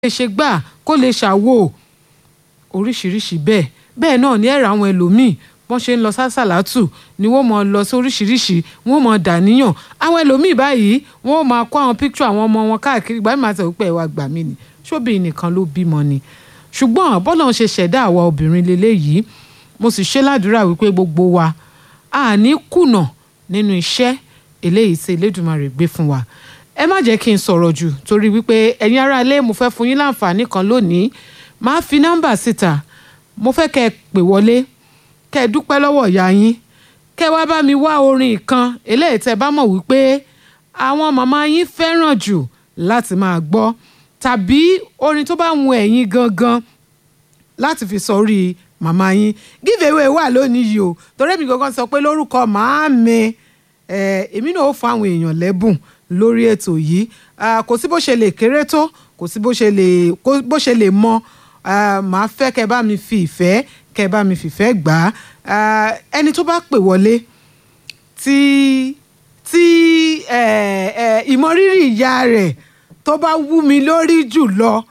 lè ṣe gbà kó lè ṣàwò oríṣiríṣi bẹ́ẹ̀ bẹ́ẹ̀ náà ní ẹ̀rọ àwọn ẹlòmíì wọ́n ṣe ń lọ sásàlátù ni wọ́n mọ̀ lọ sí oríṣiríṣi wọ́n mọ̀ dàníyàn àwọn ẹlòmíì báyìí wọ́n máa kó àwọn píkṣọ àwọn ọmọ wọn káàkiri ìgbà mi máa tẹ̀ wípé ẹ̀wà gbà mí ni ṣóbìnrin nìkan ló bímọ ni ṣùgbọ́n bọ́lá ń ṣe ṣẹ̀dá àwa obìnrin lélẹ́yìí mo sì ṣe ládùúrà wípé gbogbo wa a ní kùnà nínú iṣẹ́ eléyìí tí Elédùmarè gbé fún wa ẹ má jẹ́ kí n sọ̀rọ̀ jù torí wípé ẹ̀yin ará ilé mo fẹ́ fún yín láǹfààní kan lónìí máa fi nọ́mbà síta mo fẹ́ kẹ́ ẹ pè wọlé kẹ́ ẹ dúpẹ́ lọ́wọ́ ìyá yín kẹ́ ẹ wá bá mi wá orin kan eléyìí tẹ́ bá mọ̀ wípé àwọn màmá yín fẹ́ràn jù láti máa gbọ́ tàbí orin tó bá wù ẹ̀yin gangan láti fi sọrí màmá yín give away wà lónìí yìí o torí èmi gangan sọ pé lórúkọ màámi èmi náà ó fún àwọn èèyàn lẹ́bùn lórí ètò yìí kò sí bó ṣe lè kéré tó kò sí bó ṣe lè bó ṣe lè mọ màá fẹ́ kẹ́ bá mi fi ìfẹ́ kẹ́ bá mi fìfẹ́ gbà á ẹni tó bá pè wọlé tí tí ìmọrírì ìyá rẹ̀ tó bá wú mi lórí jù lọ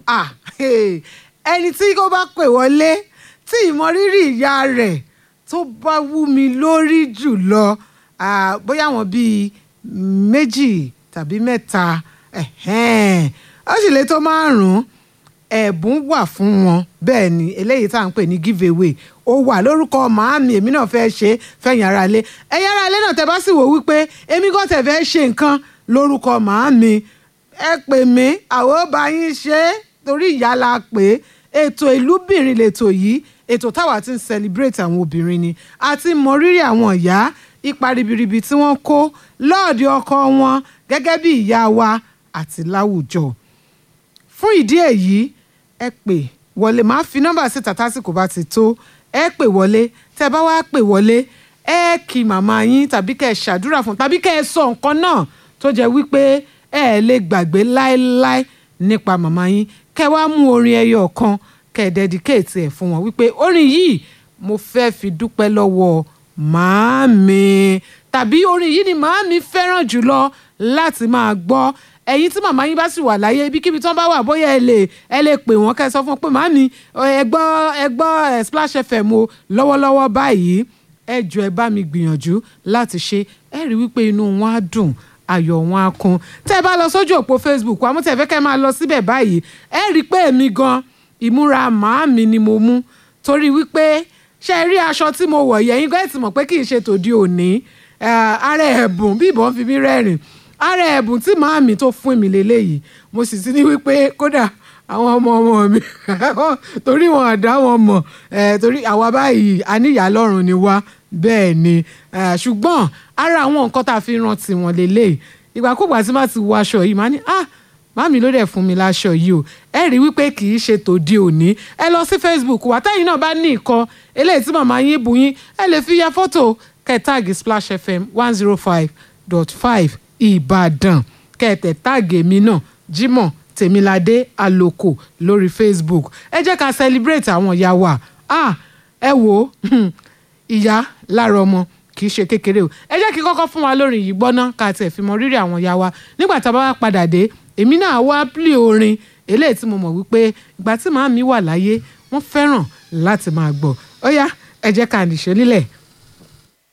ẹni tí ó bá pè wọlé tí ìmọrírì ìyá rẹ̀ tó bá wú mi lórí jù lọ bóyá àwọn bíi méjì tàbí mẹ́ta ó sì lè tó márùn-ún ẹ̀bùn wà fún wọn bẹ́ẹ̀ ni eléyìí tá à ń pè ní give away ó wà lórúkọ màámi èmi náà fẹ́ ṣe fẹ́yìn ara lé ẹ̀yin ara lé náà tẹ́ bá sì wò wípé èmi kàn tẹ̀ fẹ́ ṣe nǹkan lórúkọ màámi ẹ pè mí àwọn bá yín ṣe é torí ìyá la pè é ètò ìlúbìnrin lètò yìí ètò táwa ti ń celebrate àwọn obìnrin ni àti mọrírì àwọn ìyá ipa ribiribi tí wọ́n kó lọ́ọ̀dì ọkọ wọn gẹ́gẹ́ bí ìyá wa àti láwùjọ fún ìdí èyí ẹ pè wọlé máa fi nọ́mbà síta tásìkò bá ti tó ẹ pè wọlé tẹ́ bá wá pè wọlé ẹ kí màmá yín tàbí kẹ́ ẹ ṣàdúrà fún tàbí kẹ́ ẹ sọ nǹkan náà tó jẹ́ wípé ẹ lè gbàgbé láéláé nípa màmá yín kẹ́ wá mú orin ẹyọ kan kẹ́ ẹ dẹ́díkéètì ẹ̀ fún wọn wípé orin yìí mo fẹ́ fi dúpẹ́ lọ́wọ́ màámi tàbí orin yìí ni màámi fẹ́ràn jùlọ láti máa gbọ́ ẹ̀yin tí màmá yín bá sì wà láyé ibikíbi tí wọ́n bá wà bóyá ẹ lè ẹ lè pè wọ́n kẹ́ ẹ sọ fún wọn pé màámi ẹ gbọ́ ẹ gbọ́ Splash FM o lọ́wọ́lọ́wọ́ báyìí ẹ jọ ẹ bá mi gbìyànjú láti ṣe ẹ rí wípé inú wọn á dùn ayọ̀ wọn á kún tẹ́ ẹ bá lọ sójú òpó Facebook àmọ́ tẹ́ ẹ fẹ́ kẹ́ máa lọ síbẹ̀ báyìí ẹ rí i pé èmi gan ìmúra màámi ni mo mú torí wípé ṣe rí aṣọ tí mo wọ̀ yẹ̀yìn gan ẹ̀ ti mọ̀ pé kì í ṣe tòde òní ara ẹ̀bùn bí ìbọn fi mí rẹ́rìn ara ẹ̀bùn tí màámi tó fún mi lélẹ́yìí mo sì ti ní wípé kódà àwọn ọmọ ọmọ mi torí wọn àdá wọn mọ̀ torí àwa báyìí àníyá lọ́rùn ni wá bẹ́ẹ̀ ni ṣùgbọ́n ara àwọn nǹkan tá a fi rántí wọn lélẹ́yìí ìgbàkúgbà tí má ti wọ aṣọ yìí má ní ah màámi ló dẹ̀ fún mi láṣọ yìí o ẹ rí wípé kì í ṣe tòde òní ẹ lọ sí Facebook wa tẹ́yìn náà bá ní ìkan eléyìí tí màmá yín bù yín ẹ lè fi ya fọ́tò kẹtàgì Splash FM one zero five dot five Ìbàdàn kẹtẹ táàgì mi náà Jimoh Tèmiládé Àlòkò lórí Facebook ẹ jẹ́ ká celebrate àwọn ìyá wa ah ẹ wò ó ìyá lára ọmọ kì í ṣe kékeré o ẹ jẹ́ kí kọ́kọ́ fún wa lórí yìí gbọ́ná ká tiẹ̀ fi mọ rírì àwọn ìyá wa nígbà tá a bá wá padà dé èmi náà wá pílì orin eléyìí tí mo mọ̀ wípé ìgbà tí màá mi wà láyé wọ́n fẹ́ràn láti máa gbọ́ ó yá ẹ jẹ́ ká nìṣó nílẹ̀